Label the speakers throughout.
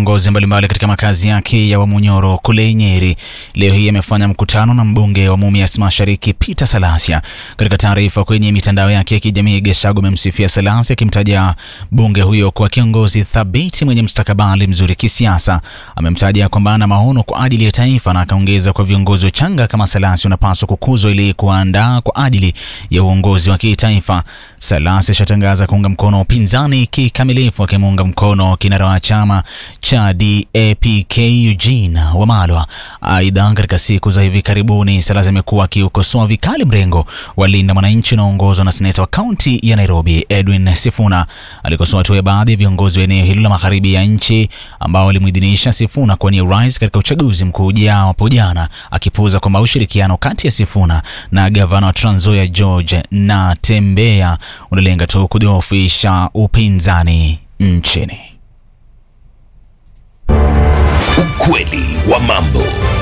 Speaker 1: viongozi mbalimbali katika makazi yake ya Wamunyoro kule Nyeri leo hii amefanya mkutano na mbunge wa Mumias Mashariki Peter Salasia. Katika taarifa kwenye mitandao yake ya kijamii, Gachagua amemsifia Salasia akimtaja bunge huyo kuwa kiongozi thabiti mwenye mustakabali mzuri kisiasa. Amemtaja kwamba ana maono kwa ajili ya taifa na akaongeza kwa viongozi wachanga kama Salasia unapaswa kukuzwa ili kuandaa kwa ajili ya uongozi wa kitaifa. Salasia ashatangaza kuunga mkono upinzani kikamilifu, akimuunga mkono kinara wa chama cha DAPK Eugene Wamalwa. Aidha, katika siku za hivi karibuni Salasia amekuwa akiukosoa vikali mrengo wa Linda Mwananchi unaoongozwa na seneta wa kaunti ya Nairobi Edwin Sifuna. Alikosoa hatua ya baadhi ya viongozi wa eneo hilo la magharibi ya nchi ambao walimuidhinisha Sifuna kuwania urais katika uchaguzi mkuu ujao hapo jana, akipuuza kwamba ushirikiano kati ya Sifuna na gavana wa Trans Nzoia George Natembeya unalenga tu kudhoofisha upinzani nchini.
Speaker 2: Ukweli wa mambo.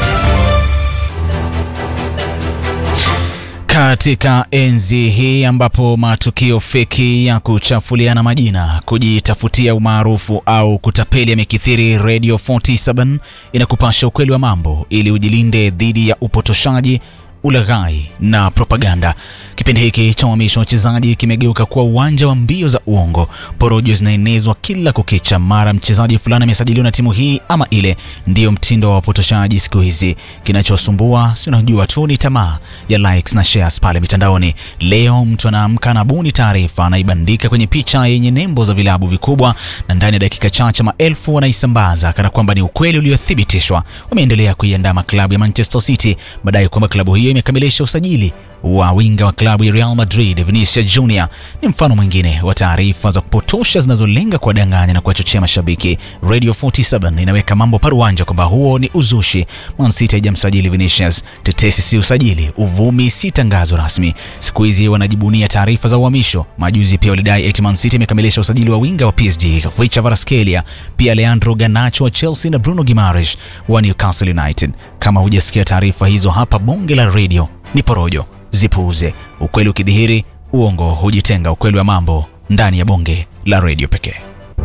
Speaker 1: Katika enzi hii ambapo matukio feki ya kuchafuliana majina, kujitafutia umaarufu au kutapeli yamekithiri, Radio 47 inakupasha ukweli wa mambo ili ujilinde dhidi ya upotoshaji ulaghai na propaganda. Kipindi hiki cha uhamisho wa wachezaji kimegeuka kuwa uwanja wa mbio za uongo. Porojo zinaenezwa kila kukicha, mara mchezaji fulani amesajiliwa na timu hii ama ile. Ndiyo mtindo wa wapotoshaji siku hizi. Kinachosumbua si unajua tu ni tamaa ya likes na shares pale mitandaoni. Leo mtu anaamka anabuni taarifa, anaibandika kwenye picha yenye nembo za vilabu vikubwa, na ndani ya dakika chache maelfu wanaisambaza kana kwamba ni ukweli uliothibitishwa. Wameendelea kuiandama klabu ya Manchester City madai kwamba klabu hiyo imekamilisha usajili wa winga wa klabu ya Real Madrid Vinicius Junior. Ni mfano mwingine wa taarifa za kupotosha zinazolenga kuwadanganya na kuwachochea mashabiki. Radio 47 inaweka mambo paruanja kwamba huo ni uzushi. Man City haijamsajili Vinicius. Tetesi si usajili, uvumi si tangazo rasmi. Siku hizi wanajibunia taarifa za uhamisho. Majuzi pia walidai eti Man City imekamilisha usajili wa winga wa PSG Richard Kvaratskhelia, pia Leandro Garnacho wa Chelsea na Bruno Gimares wa Newcastle United. Kama hujasikia taarifa hizo hapa bonge la radio, ni porojo zipuuze. Ukweli ukidhihiri, uongo hujitenga. Ukweli wa mambo ndani ya bonge la redio pekee.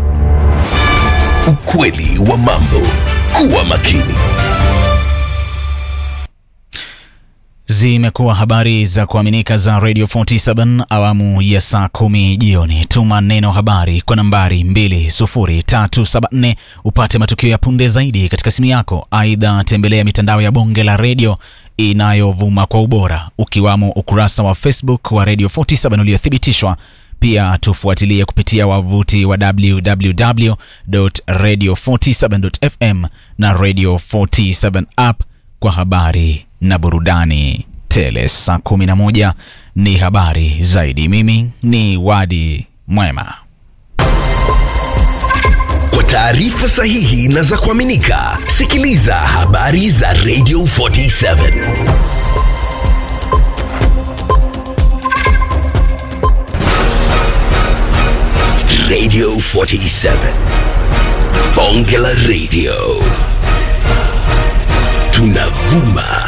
Speaker 2: Ukweli wa mambo. Kuwa makini.
Speaker 1: Zimekuwa habari za kuaminika za Radio 47 awamu ya saa kumi jioni. Tuma neno habari kwa nambari 20374 upate matukio ya punde zaidi katika simu yako. Aidha, tembelea mitandao ya bonge la redio inayovuma kwa ubora ukiwamo ukurasa wa Facebook wa Radio 47 uliothibitishwa. Pia tufuatilie kupitia wavuti wa www.radio47.fm na Radio 47 app kwa habari na burudani tele. Saa 11 ni habari zaidi. Mimi ni Wadi Mwema.
Speaker 2: Kwa taarifa sahihi na za kuaminika, sikiliza habari za Radio 47. Radio 47. Bonge la Radio. Tunavuma